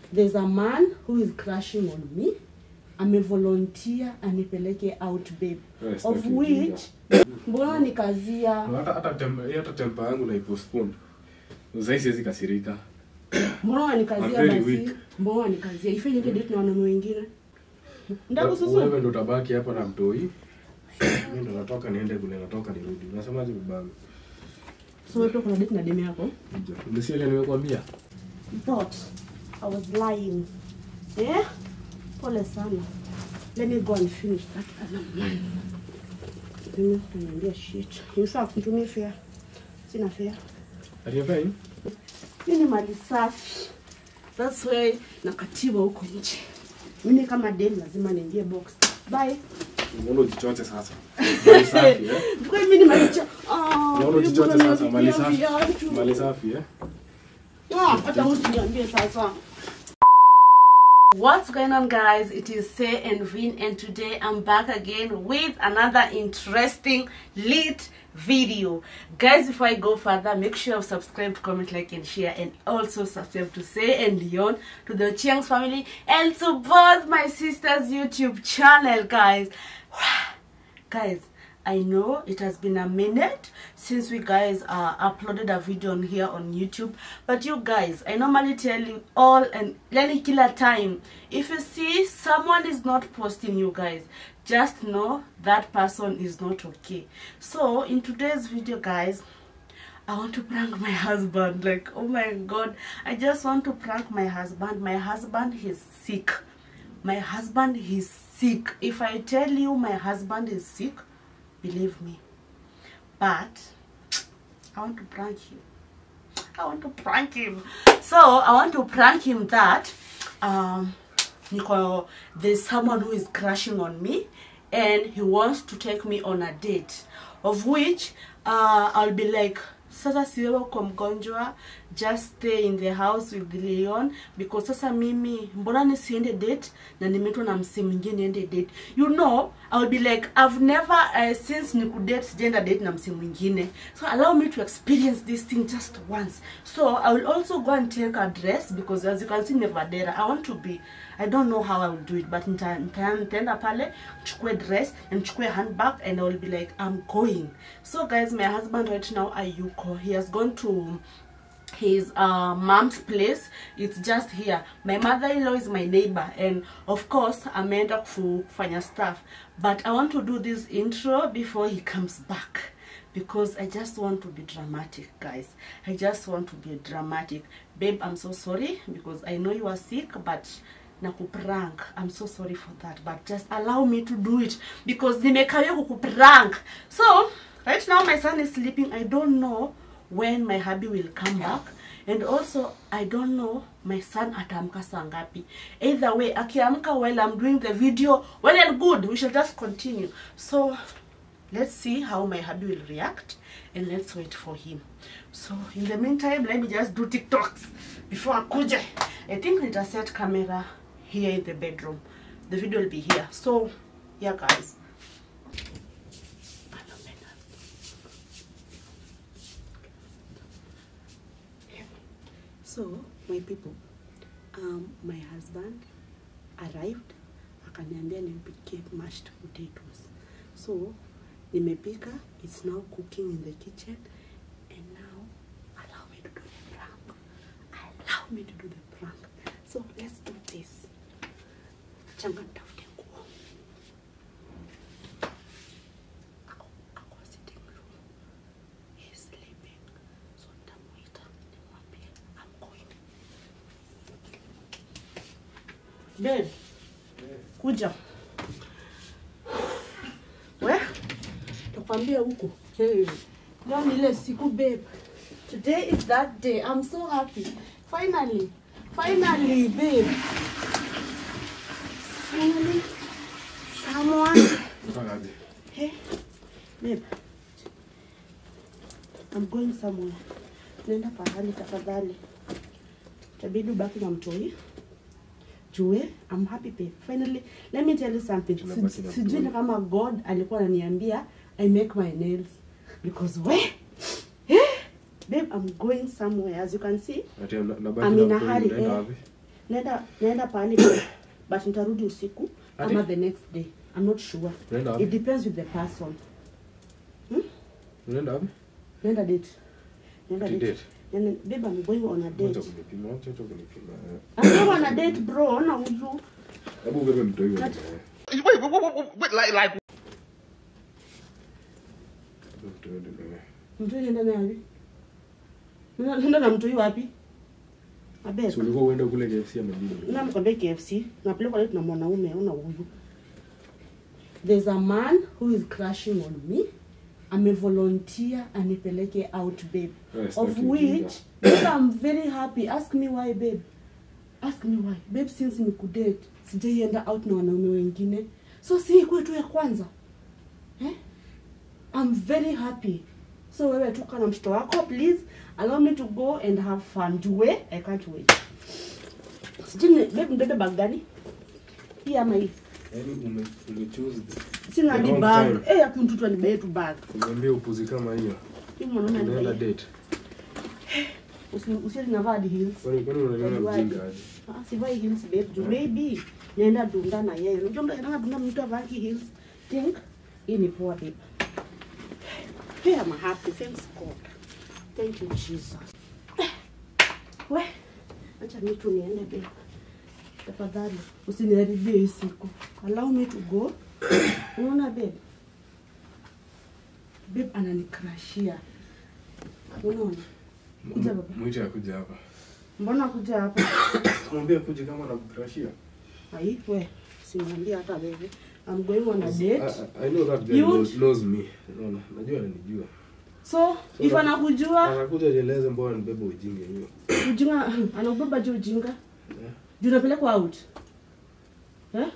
there's a man who is crushing on me amevolunteer anipeleke out babe Eh, of sitaki which mbona nikazia hata hata tem- hata tempa yangu naipostpone sahii siwezi kasirika mbona I'm wanikazia very basi weak. mbona wanikazia ifanye niende date na wanaume wengine wewe ndakususu ndo utabaki hapa na mtoi mi ndo natoka niende kule natoka nirudi unasemaje babangu so wewe pia kuna date na demu yako nisiele nimekwambia thought I was lying. Yeah? Pole sana. Let me go and finish that other one. Mimi kuniambia shit. Nifaa kutumia fare. Sina fare. atiapai Hii ni mali safi. That's why nakatiwa huko nje. Mimi kama dem lazima niingie box. Bye. unaona ujichoche sasa mali safi eh Kwa mimi ni mali cha. Ah, unaona ujichoche sasa mali safi viatu. mali safi eh Ah, hata usiniambie sasa. What's going on guys? It is Say and Vin and today I'm back again with another interesting lit video. Guys, before I go further, make sure you subscribe, comment, like and share and also subscribe to Say and Leon to the Chiang's family and to both my sister's YouTube channel guys. guys i know it has been a minute since we guys uh, uploaded a video on here on youtube but you guys i normally tell you all and any killer time if you see someone is not posting you guys just know that person is not okay so in today's video guys I want to prank my husband. Like, oh my god, I just want to prank my husband. My husband is sick. My husband is sick. If I tell you my husband is sick, believe me. But I want to prank him. I want to prank him. So I want to prank him that um Nico, there's someone who is crushing on me and he wants to take me on a date of which uh, I'll be like sasa siwewe kwa mgonjwa just stay in the house with Leon because sasa mimi mbona nisiende date na nimeitwa na msi mwingine niende date you know I'll be like I've never uh, since nikudate sijaenda date na msi mwingine so allow me to experience this thing just once so I will also go and take a dress because as you can see Nevadera I want to be I don't know how I will do it but nita- nita- nitaenda pale chukue dress and chukue handbag and I will be like I'm going so guys my husband right now Ayuko he has gone to his uh, mom's place it's just here my mother-in-law is my neighbor and of course ameenda kufu- kufanya stuff but i want to do this intro before he comes back because i just want to be dramatic guys i just want to be dramatic babe i'm so sorry because i know you are sick but nakuprank i'm so sorry for that but just allow me to do it because nimekawia kukuprank so right now my son is sleeping i don't know when my hubby will come back and also i don't know my son ataamka saa ngapi either way akiamka while i'm doing the video well and good we shall just continue so let's see how my hubby will react and let's wait for him so in the meantime let me just do tiktoks before akuje i think nita set camera here in the bedroom the video will be here so yeah guys so my people um, my husband arrived akaniambia nimpikie mashed potatoes so nimepika it's now cooking in the kitchen and now allow me to do the prank allow me to do the prank so let's do this changa nitafute nguo ako ako sitting room he's sleeping so nitamuita nimwambie I'm going babe kuja we nakwambia huko hey. leo ni ile siku babe today is that day i'm so happy finally finally babe finally someone Utakaje? hey babe i'm going somewhere naenda pahali tafadhali tabidi ubaki na mtoi jue I'm happy babe. Finally, let me tell you something. Tunabaki na Si- Sijui ni kama God alikuwa ananiambia I make my nails because we eh, babe I'm going somewhere as you can see Ati na- nabaki I'm na in a mtoi, hurry, unaenda eh. wapi? naenda naenda pahali but nitarudi usiku Ati? ama the next day i'm not sure Unaenda wapi? it depends with the person Unaenda wapi? naenda date naenda Ati date date? Nene- babe i'm going on a Acha date kunipima, acha acha kunipima. eh. i'm going on a date bro ona huyu Hebu ubebe mtoi wewe. Ati- eh. Wait, wait, wait, wait, wait, like, like, Ubebe mtoi wewe. mtu yenda naye wapi Nenda- nenda na mtu wapi abeg Si ulikuwa uende kule KFC ama nini? na mkwambia KFC napelekwa leo na mwanaume ona huyu there's a man who is crushing on me amevolunteer anipeleke out babe Eh, of sitaki ujinga. which babe, I'm very happy ask me why babe ask me why babe since nikudate sijaienda out na wanaume wengine so si ikuwe tu ya kwanza eh? I'm very happy so wewe tuka na mtoto wako please allow me to go and have fun jue I can't wait sijui ni- babe mbebe bag gani hii ama hii Yaani ume umechoose the- sina the hadi wrong bag time. eh ya mtoto anibebe tu bag Uniambie upuzi kama hiyo. hii mwanaume Unaenda anibebe date. usi usiende navaa hadi heels Kwani kwani unaniona Wajiwaje? mjinga aje? Ah, sivai heels babe juu maybe naenda dunda na yeye unajua mtu akitaka dunda mtu avaki heels think hii ni poa babe hey I'm happy thanks God thank you Jesus Eh, we acha mimi tu niende babe tafadhali usiniharibie hii siku allow me to go unaona babe babe ananikrashia unaona Kuja baba. Mwite akuja hapa. mbona kuja hapa Mwambie akuje kama anakukrashia. Ai, we, simwambia hata wewe. I'm going on a date. I, I know that guy You- knows, knows me. Unaona? Najua ananijua. So, if na- anakujua, Anakuja nieleze mbona nibebe ujinga hiyo. ujinga anakubeba juu ujinga. Eh? Juu unapelekwa out. Eh?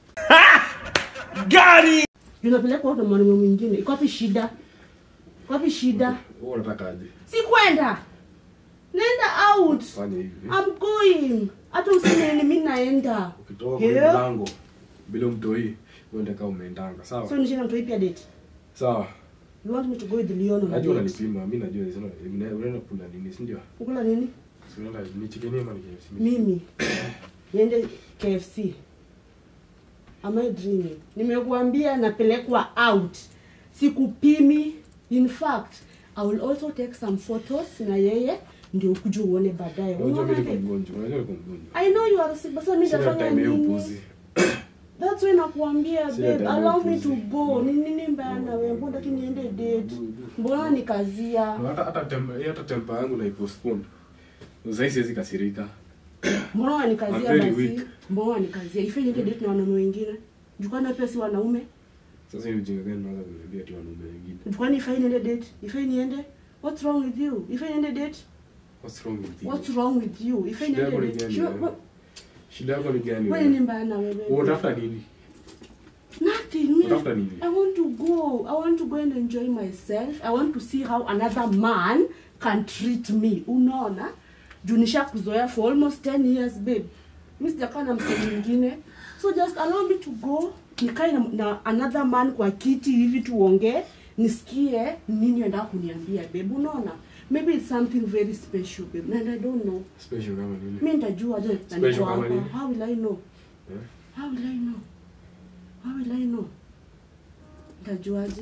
Juu unapelekwa out na mwanaume mwingine. Iko wapi shida? Iko wapi shida? Wewe unataka aje? Si kwenda. Nenda out. Fanya hivi. I'm going. Hata useme ni mimi naenda. Ukitoka kwa Yeah. mlango bila mtoi uende kama umeendanga. Sawa? So nishinda mtu pia date. Sawa. You want me to go with Leon on a Najua date? unanipima, mimi najua sina unaenda kula nini, si ndio? Kukula nini? Si unaenda ni chicken ama ni KFC? mimi niende KFC am I dreaming nimekuambia napelekwa out sikupimi in fact I will also take some photos na yeye ndio ukuje uone baadaye Unajua Unaona mimi niko babe? mgonjwa, unajua niko mgonjwa. I know you are sick but sasa mimi Sina nitafanya time ya nini upuzi. that's why nakuambia Sina babe time ya allow me upuzi. to go ni nini mbaya na wewe mbona lakini niende date mbona nikazia Hata hata tempa, hata tempa yangu na postpone. Sasa siwezi kasirika. mbona I'm wanikazia very basi weak. mbona wanikazia ifanye niende date na wanaume wengine jukana pia si wanaume Sasa hiyo ujinga gani unaanza kuniambia ati wanaume wengine? kwani ifai niende date ifai niende what's wrong with you ifai niende date What's wrong with you? what's wrong with you ifai Shida yako niende ni date gani Sure, wewe? what- Shida yako ni gani wewe ni wewe? mbaya na wewe Wewe unatafuta nini? nothing me Unatafuta nini? i want to go i want to go and enjoy myself i want to see how another man can treat me unaona juu nishakuzoea for almost 10 years babe mi sijakaa na msee mwingine so just allow me to go nikae na, na another man kwa kiti hivi tuongee nisikie nini enda kuniambia babe unaona maybe it's something very special babe and i don't know Special kama nini? mi nitajua je na Special niko kama hapa nini? how will i know Eh? how will i know how will i know nitajuaje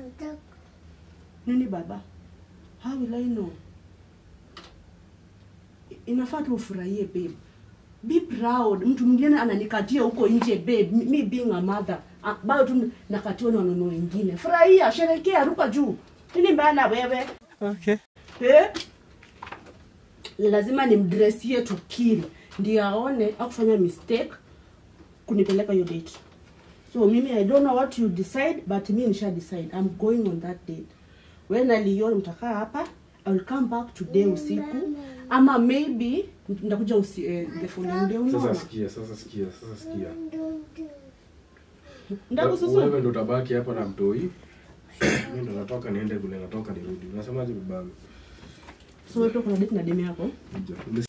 nini baba how will i know I- inafaa tu ufurahie babe be proud mtu mwingine ananikatia huko nje babe mi mi being a mother ah, bado tu nakatiwa na wanono wengine furahia sherekea ruka juu nini mbaya na wewe Okay. eh? lazima nimdressie to kill ndio aone akufanya mistake kunipeleka hiyo date so mimi i don't know what you decide but mi nisha decide i'm going on that date when alion mtakaa hapa i will come back today usiku ama maybe nitakuja usi, eh, the following day Sasa unaona sikia, sasa sikia, sasa sikia. ndakususu Wewe ndo utabaki hapa na mtoi. Mimi ndo natoka niende kule, natoka nirudi. Unasemaje babangu? so wewe pia kuna date na demu yako Kuja.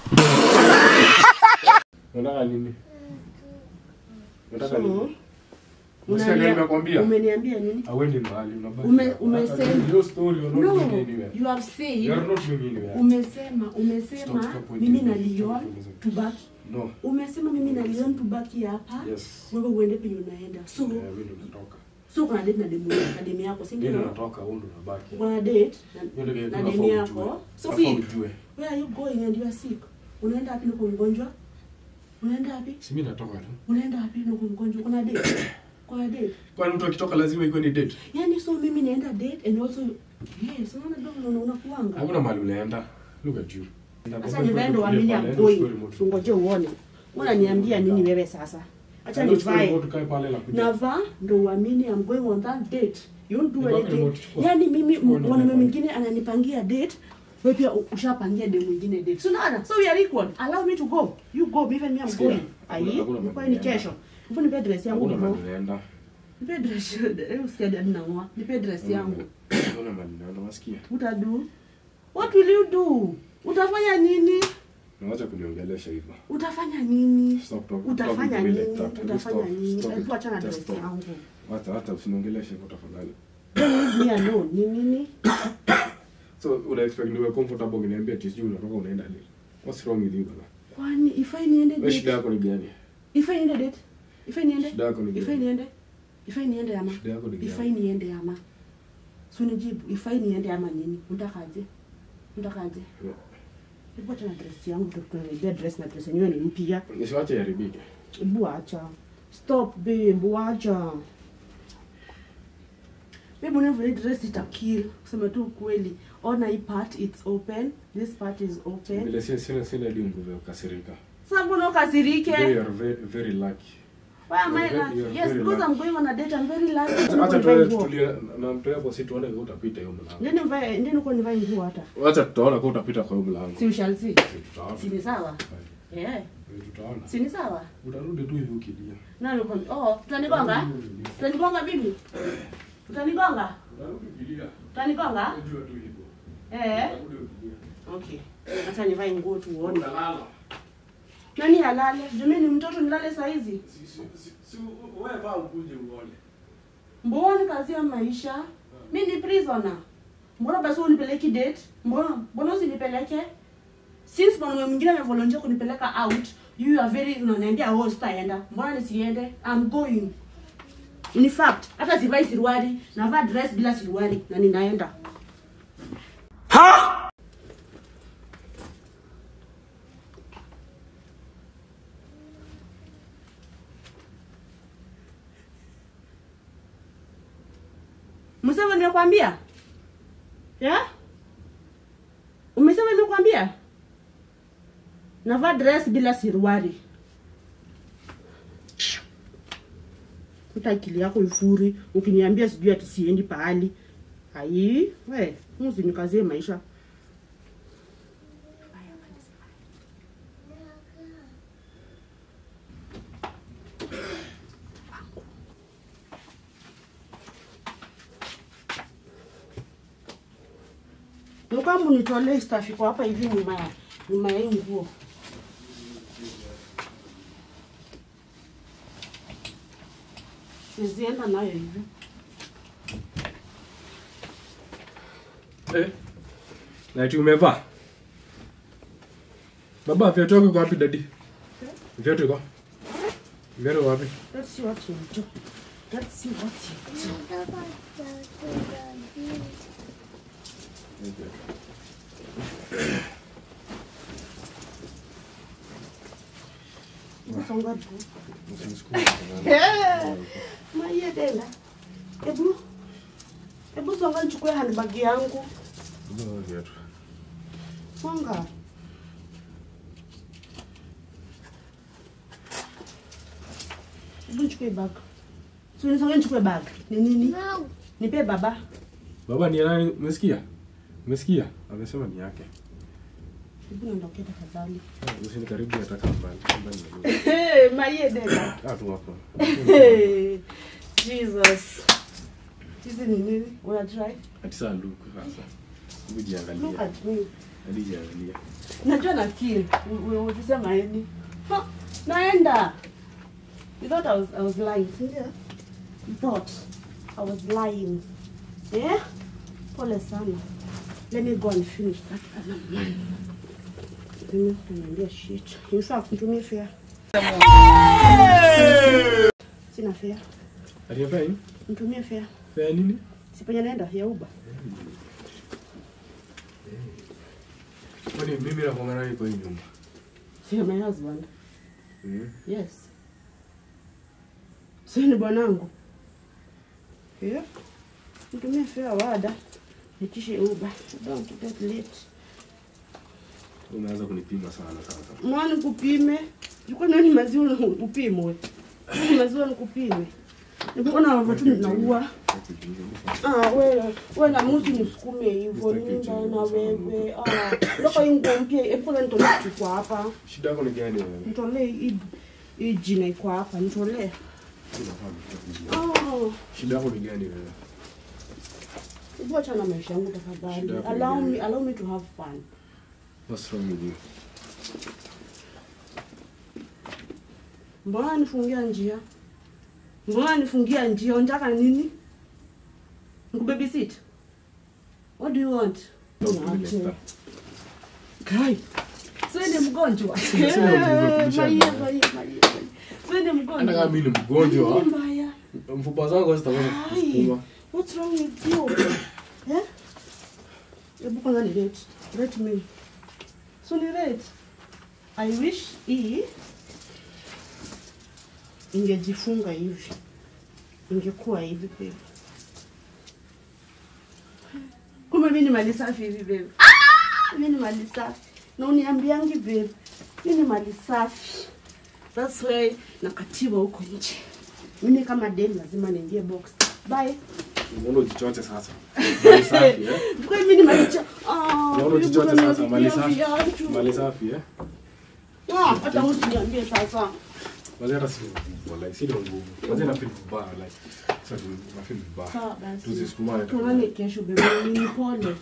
Unataka nini? Unataka So, nini? Unasikia unalia- gani nimekwambia? umeniambia nini Awendi mahali unabaki. Ume- hapa. umesema- Hata hiyo story you're not no going anywhere. you have said You are not going anywhere. umesema umesema Stop, stop, wait, mimi wait, na wait, Leon stop, stop. tubaki No. umesema mimi na Leon tubaki hapa Yes. wewe uende penye unaenda so Eh, mimi ndo natoka. so kuna date na demu na demu yako si Mimi ndo ndio natoka, wewe ndo unabaki. kuna date na, Hiyo ndio na unafaa demu ujue. yako Unafaa Sophie ujue. where are you going and you are sick unaenda wapi niko mgonjwa unaenda wapi Si mimi natoka tu. unaenda wapi niko mgonjwa kuna date kuna date Kwani mtu akitoka lazima ikuwe ni date? yani so mimi naenda date and also yes unaona ndio unaona unakuanga Hakuna mahali unaenda. Look at you. Acha nivae ndo waamini I'm going. Tungoje uone. Unaniambia nini wewe sasa? Acha nivae. Tukae pale na kuja. Navaa ndo uamini I'm going on that date. You don't do Nivae anything. remote, chukua. Yaani mimi Chukua ndo mwanaume nivae. mwingine ananipangia date. Wewe pia ushapangia date mwingine date. So unaona? So we are equal. Allow me to go. You go even me I'm Sikia, going. Ai, hakuna- hakuna nipo mahali ni kesho. Nipo nipe dress yangu Hakuna nipo. mahali unaenda. Nipe dress. Eh usikia dad nangoa. Nipe dress yangu. Hakuna mahali unaenda, unasikia? Utadu? What will you do? Utafanya nini? Unaacha kuniongelesha hivyo. Utafanya nini? Stop talk- Utafanya talking to me nini? like that. Hebu Utafanya stop, nini? stop it. Hebu achana na Just dress stop. yangu. Hata hata usiniongeleshe hivyo tafadhali. Leave me alone. Ni nini? So una expect niwe comfortable ukiniambia ati sijui unatoka unaenda lini? What's wrong with you bana? Kwani ifai niende Wewe shida date? yako ni gani? Ifai niende date? Ifai niende? Shida yako ni Ifai gani? niende? Ifai niende ama? Shida yako ni gani? Ifai niende ama? So nijibu, ifai niende ama nini? Unatakaje? Unatakaje? Yeah. Hebu acha na dress yangu tukuelezea dress na dress yenyewe ni mpya. Nisiwache iharibike. Hebu acha. Stop babe, acha. Babe, whenever you dress it a kill. Kusema tu ukweli. Ona hii part it's open. This part is open. Vile sina sina sina hadi nguvu ya kukasirika. Sasa mbona ukasirike? Today you are very, very lucky. Why am I You're very- lucky? you're Yes, very because lucky. I'm going on a date. I'm very lucky. Acha Acha tuende nguo. tutulie na mtu hapo si tuone kama utapita hiyo mlango. Ndio nivae, ndio niko nivae nguo hata. Acha tutaona kama utapita kwa hiyo mlango. Si we shall see. Si Tutaona. Si ni sawa? Eh, Eh, Tutaona. si ni sawa? Utarudi tu hivi ukilia. Na niko oh, tutanigonga? Tutanigonga bibi? Tutanigonga? Utarudi ukilia. Tutanigonga? Unajua tu hivyo. Eh. Utarudi ukilia. Okay. Acha nivae nguo tuone. Unalala. Nani alale? Jumeni mtoto nilale saa hizi? Si si si si wewe vaa ukuje uone. Mbona kazi ya maisha? Mi ni prisoner. Mbona basi unipeleki date? Mbona mbona usinipeleke? Since mwanaume mwingine amevolunteer kunipeleka out, you are very unaniambia oh sitaenda. Mbona nisiende? I'm going. In fact, hata sivai siruari, navaa dress bila siruari na ninaenda. Msema nimekwambia? Ya? Umesema nimekwambia? Navaa dress bila siruari. Uta akili yako ifuri ukiniambia sijui ati siendi pahali. Ai, we, usinikazie maisha. Mkamu nitolee staff iko hapa hivi nyuma ya nyuma ya hii nguo. Sizienda nayo hivi. Eh. Na ati umevaa? Baba, viatu yako iko wapi dadi? Viatu iko? Viatu iko wapi? Let's see what you do. Let's see what you do. Songa tu. Usinisukume. Maiye tena. Ebu. Ebu songa nichukue handbag yangu. Baba, viatu. Songa. Ebu nichukue bag. Si unisonge nichukue bag. Ni nini? Nipe baba. Baba ni ya nani? Umesikia? Umesikia? Amesema ni yake. Hebu niondoke tafadhali. Ah, Usinikaribie hata kama mbali. Mbali na mimi. Hey, Maye dada. Ah, tu hapo. Hey, Jesus. Hizi ni nini? Una try? Ati saa look sasa. Hebu Look jiangalia. at me. Hadi jiangalia. Najua na kill. Ukisema nini? Ha, naenda. You thought I was I was lying. Yeah. You thought I was lying. Yeah? Pole sana. Let me go and finish that other man. nipime kuniambia shit. In fact, nitumie fare. Sina fare. Aliyefanya nini? Nitumie fare. Fanya nini? Si penye naenda ya Uber. Kwani mimi nakuanga naye kwa hii nyumba? Si my husband. Mm. Yes. Si ni bwanangu. Yeah. Nitumie fare wada. Nitishe Uber. I don't want to get late. Umeanza kunipima sana sasa. Mwana nikupime. Ulikuwa nani maziwa na upimwe. Ni maziwa nikupime. Nikuona watu naua. Ah, wewe wewe na musi nisukume hivyo nimba na wewe. Ah, ndoka ingo mpya epo na nitolee kitu kwa hapa. Shida yako ni gani wewe? Nitolee hii hii jina iko hapa, nitolee. Oh, Shida yako ni gani wewe? hebu acha na maisha yangu tafadhali. Shida yako ni Allow gani? me allow me to have fun. What's wrong with you? Mbona nifungia njia? Mbona nifungia njia? Unataka nini? Nikubabysit? What do you want? Niache. Kai. Sio ni mgonjwa. Sina- sina nguvu ya kubishana. Maia, maia, maia. Sio ni Hata kama mgonjwa. mimi ni mgonjwa, Nini mbaya? mfupa zangu hazitaweza Ai. kusukuma. What's wrong with you? Eh? Hebu kwanza ni rate. Rate me. So ni rate. I wish hii ingejifunga hivi. Ingekuwa hivi babe. Kumbe mimi ni mali safi hivi babe. Ah! Mimi ni mali safi. Na uniambiangi babe. Mimi ni mali safi. That's why nakatiwa huko nje. Mimi kama dem lazima niingie box. Bye. Unaona ujichoche sasa. Mali safi eh? Kwa hiyo mimi ni mali cha. Ah, Unaona ujichoche sasa, mali safi. viatu. Mali safi eh? Ah, hata usiniambie sasa. Wazee hata si wallahi sina nguvu. Wazee na feel vibaya wallahi. Sasa tu na feel vibaya. Sawa basi. Tusisukumane Tuonane kesho bebe. Ni pole.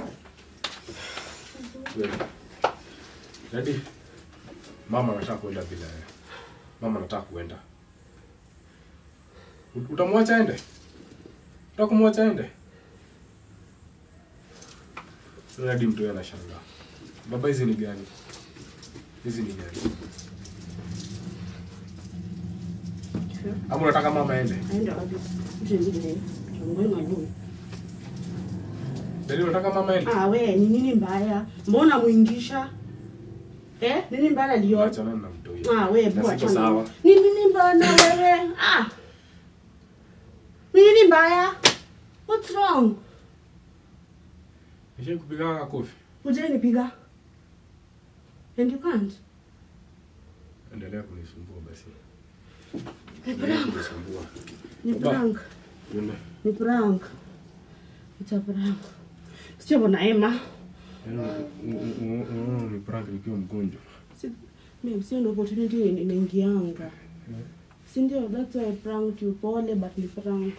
Wewe. Daddy. Mama anataka kwenda bila wewe. Mama anataka kwenda. Ut- Utamwacha aende? Utaka kumwacha aende? Sasa hadi mtu yeye anashangaa. Baba hizi ni gani? Hizi ni gani? Ama unataka mama aende? Aenda wapi? Mtendile. Chongoi malume. Daddy unataka mama aende? Ah, we, ni nini mbaya? Mbona muingisha? Eh, nini mbaya lio? Achana na mtu huyo. Ah, we, Na bua siko chana. sawa. Ni nini mbaya na wewe? Ah. Ni nini mbaya? What's wrong? Nishe kupiga kofi. Uje nipiga. And you can't. Endelea kunisumbua basi. Ni Endelea prank. kunisumbua. Ni Baba. prank. Yune. Ni prank. It's a prank. Sio bwana Emma. Yaani ni prank nikiwa mgonjwa. Si- Mimi sio ndo opportunity ni- inaingianga. Si ndio? That's why I pranked you. Pole but ni prank.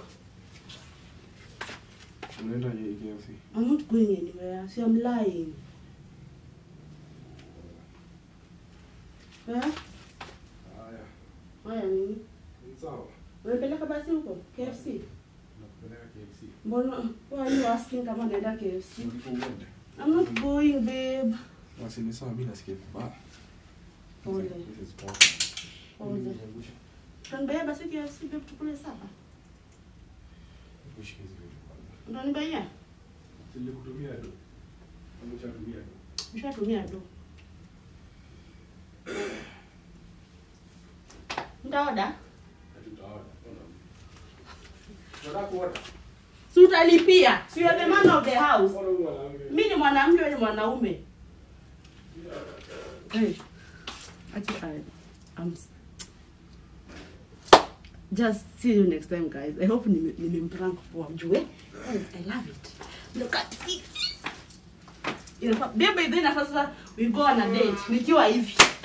Unaenda ye- KFC? I'm not going anywhere. See, I'm lying. Eh? Haya. Haya nini? Ni sawa. Umepeleka basi huko KFC? Nakupeleka KFC. Mbona why are you asking kama naenda KFC? Ndipo uende. I'm not going, babe. Basi ni sawa, mimi nasikia vibaya. Pole. This is power. Pole. Niangushe. Utanibaya basi KFC babe tukule sapa. Nikushike hizi vitu kwanza. Utanibaya? Silikutumia tu. Nimeshatumia tu. Nishatumia do. Ndaoda? Hatutaona. Unataka kuona? Si utalipia. Si you are the man of the house. Mbona huyu mwanamke? Mimi ni mwanamke wewe ni mwanaume. Hey. Acha I I'm s- Just see you next time guys. I hope nime- nimemprank poa mjue. Guys, I love it. Look at it. Inafaa baby then inafaa sasa we go on a date nikiwa hivi.